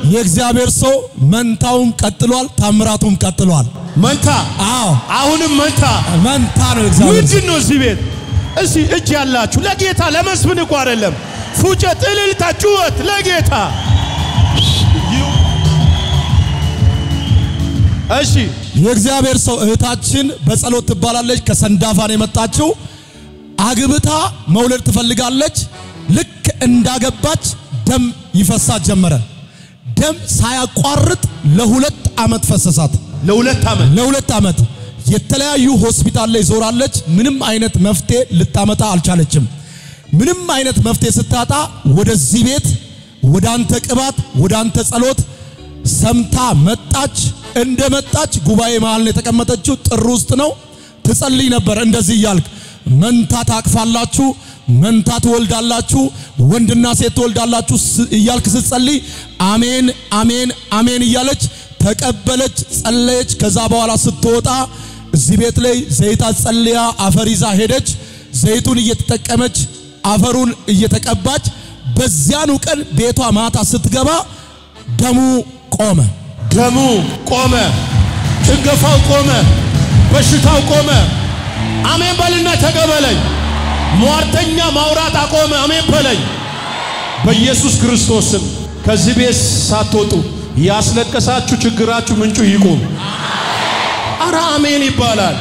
የእግዚአብሔር ሰው መንታውም ቀጥሏል፣ ታምራቱም ቀጥሏል። መንታ አዎ አሁንም መንታ መንታ ነው እግዚአብሔር ሰው። ምንድን ነው እዚህ ቤት? እስቲ እጅ ያላችሁ ለጌታ ለመስፍን እኮ አይደለም፣ ፉጨት፣ እልልታ፣ ጩኸት ለጌታ እሺ የእግዚአብሔር ሰው እህታችን በጸሎት ትባላለች። ከሰንዳፋን የመጣችው አግብታ መውለድ ትፈልጋለች። ልክ እንዳገባች ደም ይፈሳት ጀመረ። ደም ሳያቋርጥ ለሁለት ዓመት ፈሰሳት። ለሁለት ዓመት ለሁለት ዓመት የተለያዩ ሆስፒታል ላይ ዞራለች። ምንም አይነት መፍትሄ ልታመጣ አልቻለችም። ምንም አይነት መፍትሄ ስታጣ ወደዚህ ቤት ወደ አንተ ቅባት ወደ አንተ ጸሎት ሰምታ መጣች። እንደ መጣች ጉባኤ መሃል ነው የተቀመጠችው። ጥር ውስጥ ነው ትጸልይ ነበር። እንደዚህ እያልክ መንታ ታቅፋላችሁ፣ መንታ ትወልዳላችሁ፣ ወንድና ሴት ትወልዳላችሁ ስ- እያልክ ስትጸልይ አሜን አሜን አሜን እያለች ተቀበለች፣ ጸለየች። ከዛ በኋላ ስትወጣ እዚህ ቤት ላይ ዘይት ጸልያ አፈር ይዛ ሄደች። ዘይቱን እየተጠቀመች አፈሩን እየተቀባች በዚያኑ ቀን ቤቷ ማታ ስትገባ ደሙ ቆመ። ደሙ ቆመ፣ ጭንገፋው ቆመ፣ በሽታው ቆመ። አሜን በልና ተቀበለኝ። ሟርተኛ ማውራት አቆመ። አሜን በለኝ። በኢየሱስ ክርስቶስ ስም ከዚህ ቤት ሳትወጡ ያስለቀሳችሁ ችግራችሁ ምንጩ ይቁም። አረ አሜን ይባላል።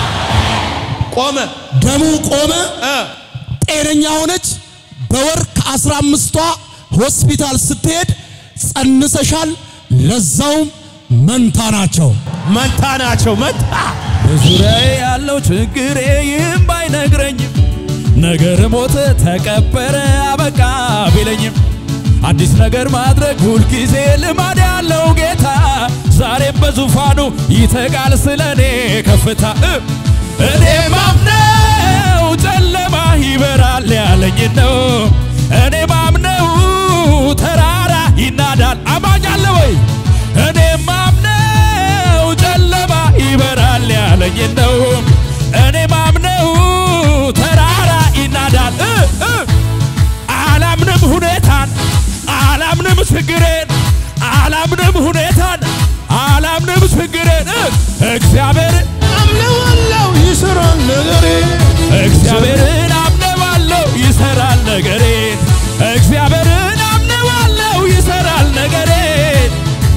ቆመ ደሙ ቆመ። እ ጤነኛ ሆነች። በወር ከአስራ አምስቷ ሆስፒታል ስትሄድ ጸንሰሻል፣ ለዛውም መንታ ናቸው። መንታ ናቸው። መንታ በዙሪያዬ ያለው ችግሬ ይህም ባይነግረኝም ነገር ሞተ ተቀበረ አበቃ ቢለኝም አዲስ ነገር ማድረግ ሁልጊዜ ልማድ ያለው ጌታ ዛሬም በዙፋኑ ይተጋል ስለ እኔ ከፍታ እ እኔ ማምነው ጨለማ ይበራል ያለኝ ነው። እኔ ማምነው ተራራ ይናዳል አማኝ አለ ወይ? እኔ ማምነው ጨለማ ይበራል ያለኝ ነው። እኔ ማምነው ተራራ ይናዳል እ እ አላምንም ሁኔታን አላምንም ችግሬን አላምንም ሁኔታን አላምንም ችግሬን እ እግዚአብሔርን አምነዋለው ይሰራል ነገሬ እግዚአብሔርን አምነዋለሁ ይሰራል ነገሬን እግዚአብሔርን አምነዋለሁ ይሰራል ነገሬን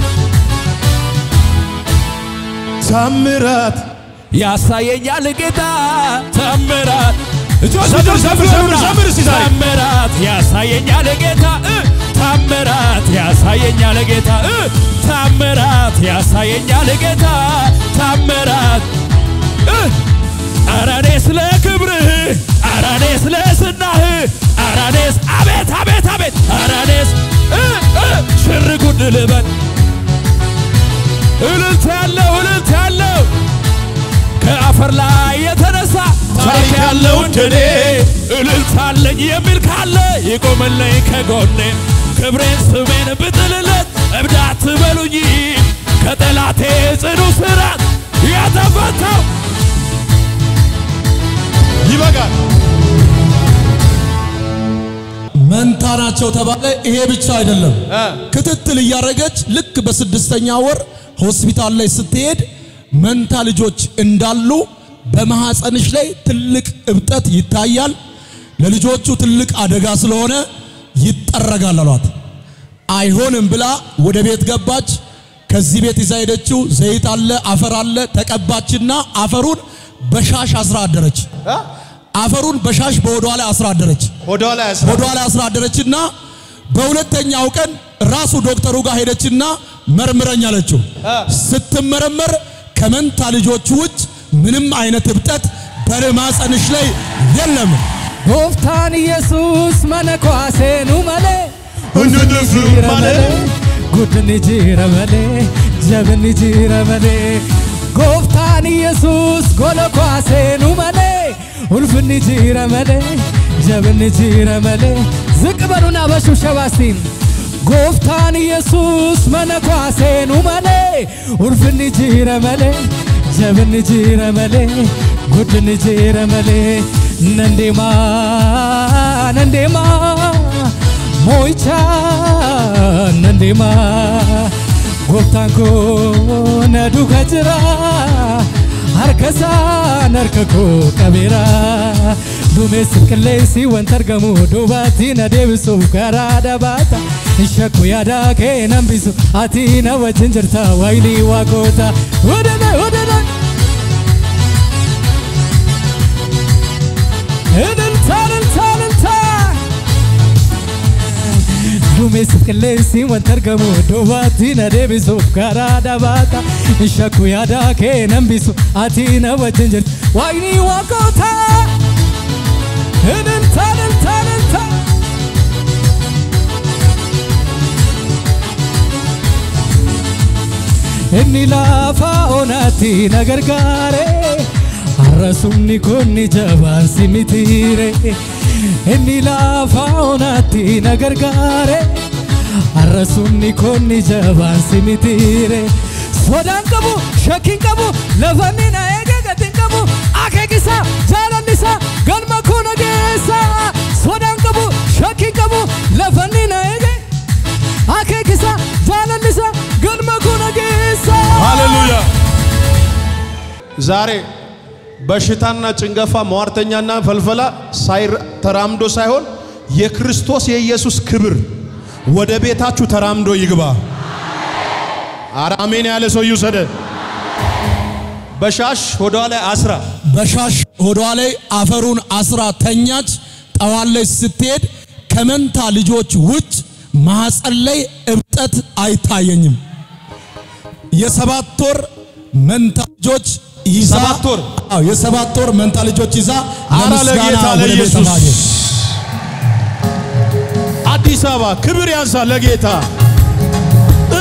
ታምራት ያሳየኛል ጌታ ታምራት እጆች ዘምር፣ እጆች ዘምር፣ ዘምር፣ ዘምር እስቲ ዛሬ። ታምራት ያሳየኛል ጌታ እ ታምራት ያሳየኛል ጌታ እ ታምራት ያሳየኛል ጌታ ታምራት እ ኧረ እኔ ስለ ክብርህ ኧረ እኔ ስለ ዝናህ ኧረ እኔስ አቤት አቤት አቤት ኧረ እኔስ እ እ ሽር ጉድ ልበል እልልት ያለው እልልት ያለው ከአፈር ላይ የተነሳ ታሪክ ያለው እንደኔ እልልት አለኝ የሚል ካለ ይቆምልኝ ከጎኔ ክብሬን ስሜን ብጥልለት እብድ አትበሉኝ ከጠላቴ ጽኑ ስራት የተፈታው ይበቃል። መንታ ናቸው ተባለ። ይሄ ብቻ አይደለም፣ እ ክትትል እያደረገች ልክ በስድስተኛ ወር ሆስፒታል ላይ ስትሄድ መንታ ልጆች እንዳሉ በማህፀንሽ ላይ ትልቅ እብጠት ይታያል፣ ለልጆቹ ትልቅ አደጋ ስለሆነ ይጠረጋል አሏት። አይሆንም ብላ ወደ ቤት ገባች። ከዚህ ቤት ይዛ ሄደችው ዘይት አለ፣ አፈር አለ። ተቀባችና አፈሩን በሻሽ አስራ አደረች። አፈሩን በሻሽ በሆዷ ላይ አስራ አደረች። ወደ ኋላ ያስራ ሆዷ ላይ አስራ አደረችና በሁለተኛው ቀን ራሱ ዶክተሩ ጋር ሄደችና መርምረኝ አለችው። ስትመረመር ከመንታ ልጆቹ ውጭ ምንም አይነት እብጠት በማህፀንሽ ላይ የለም። ጎፍታን ኢየሱስ መነኳሴኑ መሌ እንድንፍ ማለት ጉድን ጅረ መሌ ጀብን ጅረ መሌ ጎፍታን ኢየሱስ ጎለኳሴኑ መሌ ኡልፍን ጅረ መሌ ጀብን ጅረ መሌ ዝቅ በሉና በሽብሸባ እስቲ ጎፍታን ኢየሱስ መነኳሴኑ መሌ ኡልፍን ጅረ መሌ ጀብን ጅረ መሌ ጉድን ጅረ መሌ ነንዴማ ነንዴማ ሞይቻ ነንዴማ gooftaan koo na duuka jira harkasaan harka koo qabeera duumessi qilleensi wanta argamu duubatti na deebisuuf karaa dhabaata shakku yaada kee nambisu ati na wajjin jirta waayini waaqoota wadana wadana Ililta, ililta, ililta. Duumessi qilleensi wanta argamu duubatti na deebisuuf karaa dhabaata shakku yaada kee nambisu ati na wajjin jirta waayini waaqoota ililta, ililta, ililta. inni lafa onaatti na gargaare har'asumni kun ni jabaan si mitiire inni lafa onaatti na gargaare har'asumni kun ni jabaan si mitiire sodaan qabu shakkiin qabu lafanni na eege gatiin qabu akeekisa jaalallisa galma koo na geessa sodaan qabu shakkiin qabu lafanni na eege akeekisa jaalallisa galma koo na geessa ሃሌሉያ። ዛሬ በሽታና ጭንገፋ ሟርተኛና ፈልፈላ ሳይር- ተራምዶ ሳይሆን የክርስቶስ የኢየሱስ ክብር ወደ ቤታችሁ ተራምዶ ይግባ። ኧረ አሜን ያለ ሰው ይውሰደ። በሻሽ ሆዷ ላይ አስራ በሻሽ ሆዷ ላይ አፈሩን አስራ ተኛች። ጠዋት ላይ ስትሄድ ከመንታ ልጆች ውጭ ማኅፀን ላይ እብጠት አይታየኝም። የሰባት ወር መንታ ልጆች ይዛ ሰባት ወር? አዎ የሰባት ወር መንታ ልጆች ይዛ አረ ለምስጋና ለጌታ ወደ ቤተ ለኢየሱስ ማርያም አዲስ አበባ ክብር ያንሳ ለጌታ እ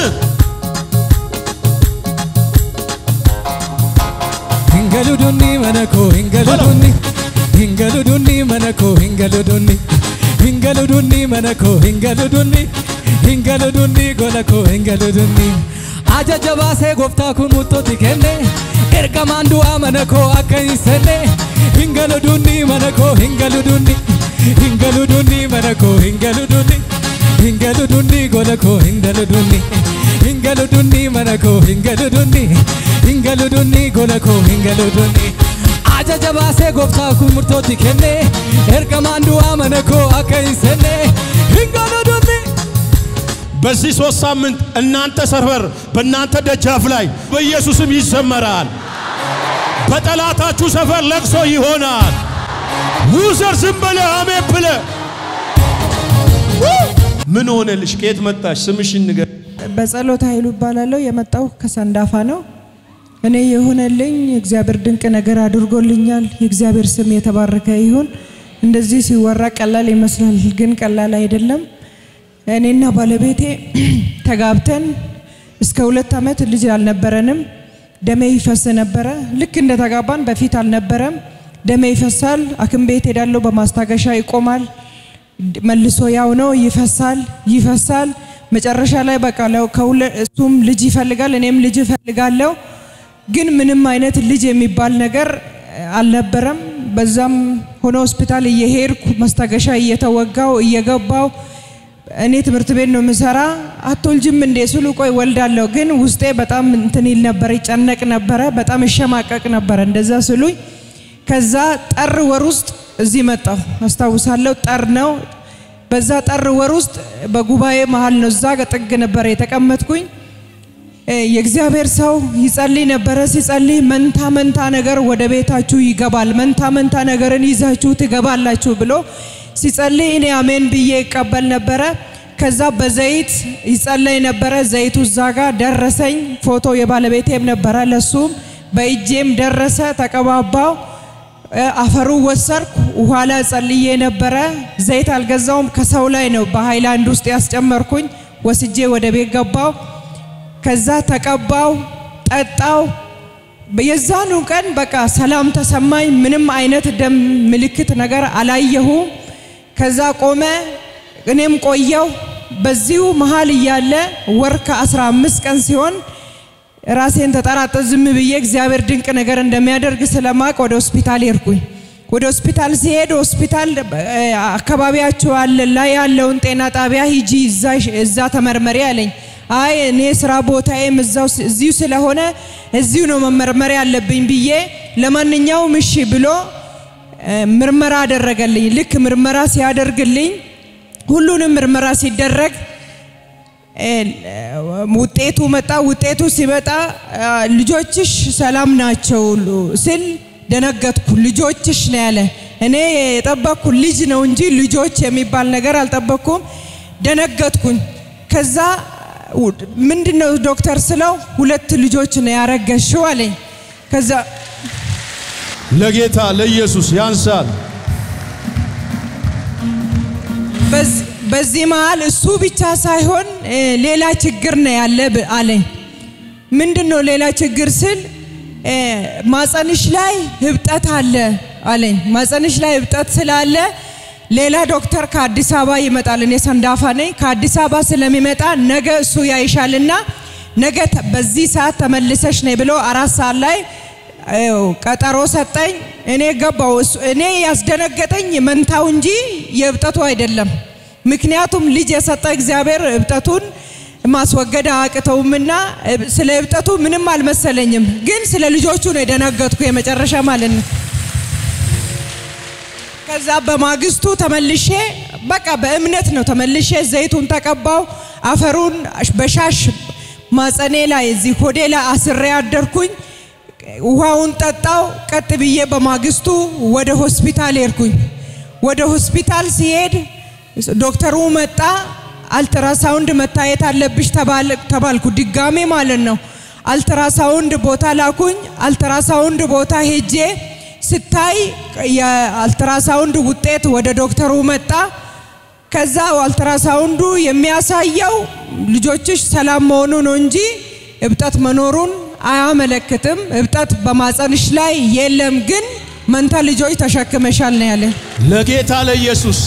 hingaludunni manako hingaludunni hingaludunni manako hingaludunni hingaludunni manako hingaludunni hingaludunni golako hingaludunni ajaja baasee gooftaa kun murtootti kenne ergamaan du'aa manako akka hin senne hingaludunni manako hingaludunni hingaludunni manako hingaludunni hingaludunni golako hingaludunni hingaludunni manako hingaludunni hingaludunni golako hingaludunni ajaja baasee gooftaa kun murtootti kenne ergamaan du'aa manako akka hin senne hingaludunni በዚህ ሶስት ሳምንት እናንተ ሰፈር በእናንተ ደጃፍ ላይ በኢየሱስም ይዘመራል። በጠላታችሁ ሰፈር ለቅሶ ይሆናል። ውዘር ዝም በለ አሜን ብለ ምን ሆነልሽ? ከየት መጣሽ? ስምሽን ንገር። በጸሎት ኃይሉ እባላለሁ። የመጣው ከሰንዳፋ ነው። እኔ የሆነልኝ እግዚአብሔር ድንቅ ነገር አድርጎልኛል። የእግዚአብሔር ስም የተባረከ ይሁን። እንደዚህ ሲወራ ቀላል ይመስላል፣ ግን ቀላል አይደለም። እኔና ባለቤቴ ተጋብተን እስከ ሁለት ዓመት ልጅ አልነበረንም። ደሜ ይፈስ ነበረ። ልክ እንደተጋባን በፊት አልነበረም። ደሜ ይፈሳል። ሐኪም ቤት ሄዳለሁ፣ በማስታገሻ ይቆማል። መልሶ ያው ነው፣ ይፈሳል ይፈሳል። መጨረሻ ላይ በቃ ለው- ከሁለ- እሱም ልጅ ይፈልጋል፣ እኔም ልጅ እፈልጋለሁ። ግን ምንም አይነት ልጅ የሚባል ነገር አልነበረም። በዛም ሆኖ ሆስፒታል እየሄድኩ ማስታገሻ እየተወጋው እየገባው እኔ ትምህርት ቤት ነው የምሰራ። አትወልጅም እንዴ ስሉ ቆይ ወልዳለሁ። ግን ውስጤ በጣም እንትን ይል ነበር፣ ይጨነቅ ነበረ፣ በጣም እሸማቀቅ ነበረ እንደዛ ስሉኝ። ከዛ ጠር ወር ውስጥ እዚህ መጣሁ አስታውሳለሁ። ጠር ነው። በዛ ጠር ወር ውስጥ በጉባኤ መሀል ነው እዛ ጥግ ነበረ የተቀመጥኩኝ። እ የእግዚአብሔር ሰው ይጸልይ ነበረ። ሲጸልይ መንታ መንታ ነገር ወደ ቤታችሁ ይገባል፣ መንታ መንታ ነገርን ይዛችሁ ትገባላችሁ ብሎ ሲጸልይ እኔ አሜን ብዬ ይቀበል ነበረ። ከዛ በዘይት ይጸለይ ነበረ። ዘይቱ እዛ ጋር ደረሰኝ። ፎቶ የባለቤቴም ነበረ፣ ለሱም በእጄም ደረሰ። ተቀባባው። እ አፈሩ ወሰርኩ። ውሃ ላይ ጸልዬ ነበረ። ዘይት አልገዛውም፣ ከሰው ላይ ነው በሃይላንድ ውስጥ ያስጨመርኩኝ። ወስጄ ወደ ቤት ገባው። ከዛ ተቀባው፣ ጠጣው። የዛኑ ቀን በቃ ሰላም ተሰማኝ። ምንም አይነት ደም ምልክት ነገር አላየሁም። ከዛ ቆመ፣ እኔም ቆየው። በዚሁ መሀል እያለ ወር ከአስራ አምስት ቀን ሲሆን ራሴን ተጠራጠ ዝም ብዬ እግዚአብሔር ድንቅ ነገር እንደሚያደርግ ስለማቅ ወደ ሆስፒታል ሄድኩኝ። ወደ ሆስፒታል ሲሄድ ሆስፒታል እ፣ አካባቢያችሁ አለ ላይ ያለውን ጤና ጣቢያ ሂጂ እዛ እዛ ተመርመሪ አለኝ። አይ እኔ ስራ ቦታዬም እዛው እዚሁ ስለሆነ እዚሁ ነው መመርመር ያለብኝ ብዬ ለማንኛውም እሺ ብሎ እ፣ ምርመራ አደረገልኝ። ልክ ምርመራ ሲያደርግልኝ ሁሉንም ምርመራ ሲደረግ እ፣ ውጤቱ መጣ። ውጤቱ ሲመጣ አ፣ ልጆችሽ ሰላም ናቸው ስል ደነገጥኩ። ልጆችሽ ነው ያለ። እኔ የጠበቅኩ ልጅ ነው እንጂ ልጆች የሚባል ነገር አልጠበቅኩም። ደነገጥኩኝ። ከዛ ምንድነው ዶክተር ስለው ሁለት ልጆች ነው ያረገሽው አለኝ። ከዛ ለጌታ ለኢየሱስ ያንሳል። በዝ- በዚህ መሃል እሱ ብቻ ሳይሆን እ፣ ሌላ ችግር ነው ያለ ብ- አለኝ። ምንድን ነው ሌላ ችግር ስል እ፣ ማፀንሽ ላይ ህብጠት አለ አለኝ። ማፀንሽ ላይ ህብጠት ስላለ ሌላ ዶክተር ከአዲስ አበባ ይመጣል። እኔ ሰንዳፋ ነኝ። ከአዲስ አበባ ስለሚመጣ ነገ እሱ ያይሻልና ነገ ተ- በዚህ ሰዓት ተመልሰሽ ነይ ብሎ አራት ሰዓት ላይ ይኸው ቀጠሮ ሰጠኝ። እኔ ገባው። እሱ- እኔ ያስደነገጠኝ መንታው እንጂ የእብጠቱ አይደለም። ምክንያቱም ልጅ የሰጠ እግዚአብሔር እብጠቱን ማስወገድ አያቅተውምና እብ- ስለ እብጠቱ ምንም አልመሰለኝም፣ ግን ስለ ልጆቹ ነው የደነገጥኩ የመጨረሻ ማለት ነው። ከዛ በማግስቱ ተመልሼ በቃ በእምነት ነው ተመልሼ ዘይቱን ተቀባው። አፈሩን በሻሽ ማጸኔ ላይ እዚህ ሆዴ ላይ አስሬ አደርኩኝ። ውሃውን ጠጣው። ቀጥ ብዬ በማግስቱ ወደ ሆስፒታል ሄድኩኝ። ወደ ሆስፒታል ሲሄድ ዶክተሩ መጣ። አልትራሳውንድ መታየት አለብሽ ተባል- ተባልኩ። ድጋሜ ማለት ነው። አልትራሳውንድ ቦታ ላኩኝ። አልትራሳውንድ ቦታ ሄጄ ስታይ የአልትራሳውንድ ውጤት ወደ ዶክተሩ መጣ። ከዛ አልትራሳውንዱ የሚያሳየው ልጆችሽ ሰላም መሆኑ ነው እንጂ እብጠት መኖሩን አያመለክትም። እብጠት በማፀንሽ ላይ የለም፣ ግን መንታ ልጆች ተሸክመሻል ነው ያለ። ለጌታ ለኢየሱስ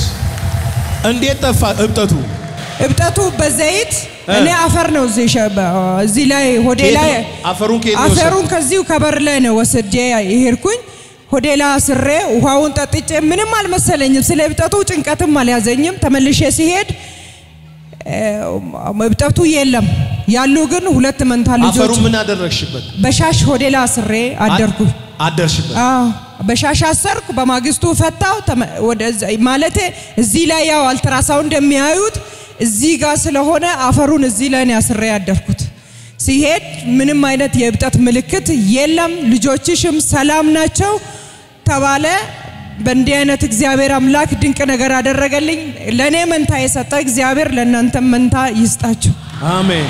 እንዴት ጠፋ እብጠቱ? እብጠቱ በዘይት እኔ አፈር ነው እዚህ ሸ- በ- እዚህ ላይ ሆዴ ከየት ላይ ነው? አፈሩን ከየት ነው አፈሩን ከዚሁ ከበር ላይ ነው ወስጄ የሄድኩኝ። ሆዴ ላይ አስሬ ውሃውን ጠጥቼ ምንም አልመሰለኝም። ስለ እብጠቱ ጭንቀትም አልያዘኝም። ተመልሼ ሲሄድ እ፣ እብጠቱ የለም። ያሉ ግን ሁለት መንታ ልጆች አፈሩን ምን አደረግሽበት? በሻሽ ሆዴ ላይ አስሬ አደርኩ። አደርሽበት። አዎ በሻሽ አሰርኩ። በማግስቱ ፈታው። ተመ- ወደዛ ማለቴ እዚህ ላይ ያው አልትራሳውንድ እንደሚያዩት እዚህ ጋር ስለሆነ አፈሩን እዚህ ላይ ነው አስሬ ያደርኩት። ሲሄድ ምንም አይነት የእብጠት ምልክት የለም፣ ልጆችሽም ሰላም ናቸው ተባለ። በእንዲህ አይነት እግዚአብሔር አምላክ ድንቅ ነገር አደረገልኝ። ለእኔ መንታ የሰጠ እግዚአብሔር ለእናንተም መንታ ይስጣችሁ። አሜን።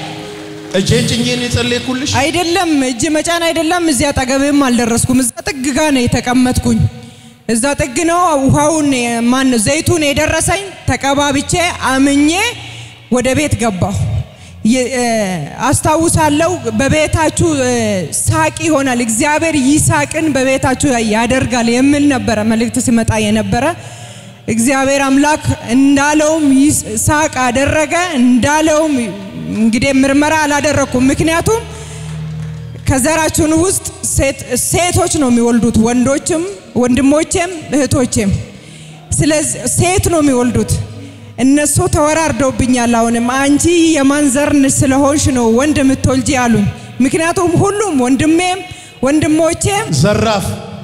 እጄን ጭኜን የጸለይኩልሽ አይደለም እጅ መጫን አይደለም። እዚያ አጠገብም አልደረስኩም። እዛ ጥግ ጋ ነው የተቀመጥኩኝ። እዛ ጥግ ነው ውሃውን ማን ነው ዘይቱን የደረሰኝ። ተቀባብቼ አምኜ ወደ ቤት ገባሁ። የ- እ፣ አስታውሳለሁ በቤታችሁ እ፣ ሳቅ ይሆናል፣ እግዚአብሔር ይሳቅን በቤታችሁ ያደርጋል የሚል ነበረ መልእክት ሲመጣ የነበረ እግዚአብሔር አምላክ እንዳለውም ይስ- ሳቅ አደረገ። እንዳለውም እንግዲህ ምርመራ አላደረኩም። ምክንያቱም ከዘራችን ውስጥ ሴት- ሴቶች ነው የሚወልዱት፣ ወንዶችም ወንድሞቼም እህቶቼም። ስለዚህ ሴት ነው የሚወልዱት። እነሱ ተወራርደውብኛል። አሁንም አንቺ የማን ዘር ስለሆንሽ ነው ወንድ የምትወልጂ አሉኝ። ምክንያቱም ሁሉም ወንድሜም ወንድሞቼም ዘራፍ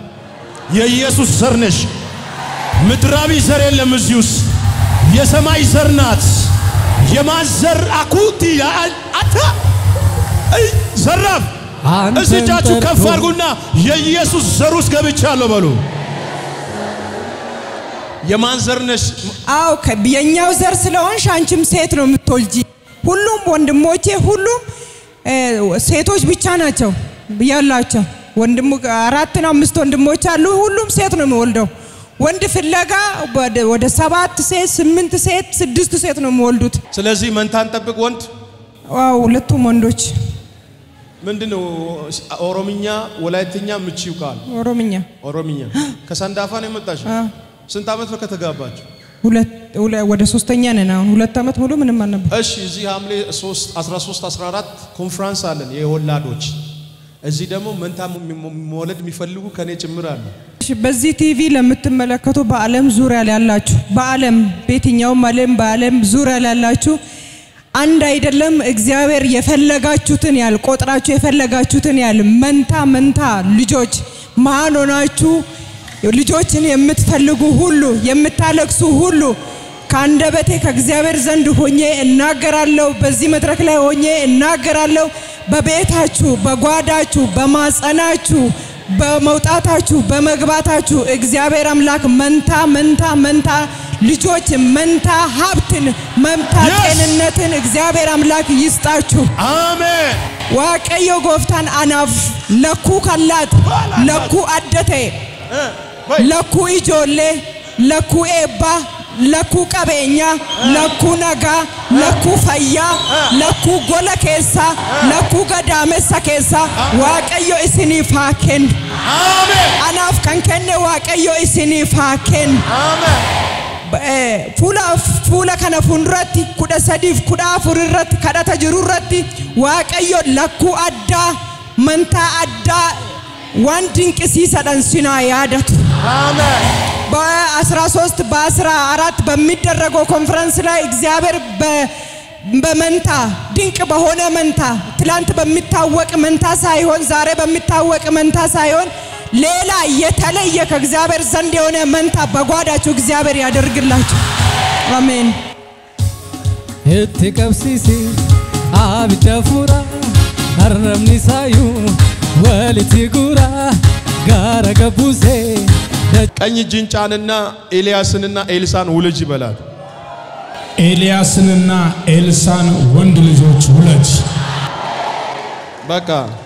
የኢየሱስ ዘር ነሽ። ምድራዊ ዘር የለም እዚህ ውስጥ የሰማይ ዘር ናት። የማን ዘር አኩቲ አታ እይ፣ ዘራፍ አንተን እስቲ እጃችሁ ከፍ ጠርቶ- አድርጉና የኢየሱስ ዘር ውስጥ ገብቻለሁ በሉ። የማን ዘር ነሽ? አው የኛው ዘር ስለሆንሽ አንቺም ሴት ነው የምትወልጂ። ሁሉም ወንድሞቼ ሁሉም እ፣ ሴቶች ብቻ ናቸው ያላቸው። ወንድሙ አራት ነው አምስት ወንድሞች አሉ። ሁሉም ሴት ነው የሚወልደው። ወንድ ፍለጋ ወደ- ወደ ሰባት ሴት፣ ስምንት ሴት፣ ስድስት ሴት ነው የሚወልዱት። ስለዚህ መንታን ጠብቅ ወንድ ዋው ሁለቱም ወንዶች ምንድን ነው? ኦሮምኛ፣ ወላይትኛ ምቺው ቃል ኦሮምኛ ኦሮምኛ ከሰንዳፋ ነው የመጣሽው? አ፣ ስንት ዓመት ነው ከተጋባችሁ? ሁለት ሁለ- ወደ ሶስተኛ ነን አሁን። ሁለት ዓመት ሙሉ ምንም አልነበር። እሺ እዚህ ሐምሌ 3 13 14 ኮንፍራንስ አለን የወላዶች እዚህ ደግሞ መንታ መውለድ የሚፈልጉ ከኔ ጭምር አሉ። እሺ፣ በዚህ ቲቪ ለምትመለከቱ በዓለም ዙሪያ ላይ ያላችሁ በዓለም በየትኛውም ዓለም በዓለም ዙሪያ ላይ ያላችሁ አንድ አይደለም። እግዚአብሔር የፈለጋችሁትን ያህል ቆጥራችሁ የፈለጋችሁትን ያህል መንታ መንታ ልጆች መሀል ሆናችሁ ልጆችን የምትፈልጉ ሁሉ የምታለቅሱ ሁሉ ከአንደበቴ ከእግዚአብሔር ዘንድ ሆኜ እናገራለሁ። በዚህ መድረክ ላይ ሆኜ እናገራለሁ። በቤታችሁ፣ በጓዳችሁ፣ በማጸናችሁ፣ በመውጣታችሁ፣ በመግባታችሁ እግዚአብሔር አምላክ መንታ መንታ መንታ ልጆች መንታ ሀብትን መንታ Yes! ጤንነትን እግዚአብሔር አምላክ ይስጣችሁ። አሜን ዋቀዮ ጎፍታን አናፍ ለኩ ከላት ለኩ አደቴ ለኩ ኢጆሌ ለኩ ኤባ ለኩ ቀቤኛ ለኩ ነጋ ለኩ ፈያ ለኩ ጎለ ኬሳ ለኩ ገዳሜሳ ኬሳ ዋቀዮ ኢስኒif haa kennu አሜን anaaf kan kenne waaqayyo isiniif haa kennu አሜን Eh, fuula fuula kana fuulduratti kudha sadiif kudha afur irratti kadhata jiru irratti waaqayyo lakkuu addaa mantaa addaa waan dinqisiisadhan sinaa yaadatu አሜን በ13 በ14 በሚደረገው ኮንፈረንስ ላይ እግዚአብሔር በ- በመንታ ድንቅ በሆነ መንታ ትላንት በሚታወቅ መንታ ሳይሆን ዛሬ በሚታወቅ መንታ ሳይሆን ሌላ የተለየ ከእግዚአብሔር ዘንድ የሆነ መንታ በጓዳችሁ እግዚአብሔር ያደርግላችሁ። አሜን። itti qabsiisi abidda fuura arrabni isaayyuu walitti guura gaara gabbuusee ቀኝ እጅን ጫንና ኤልያስንና ኤልሳን ውልጅ ይበላል ኤልያስንና ኤልሳን ወንድ ልጆች ውለድ። በቃ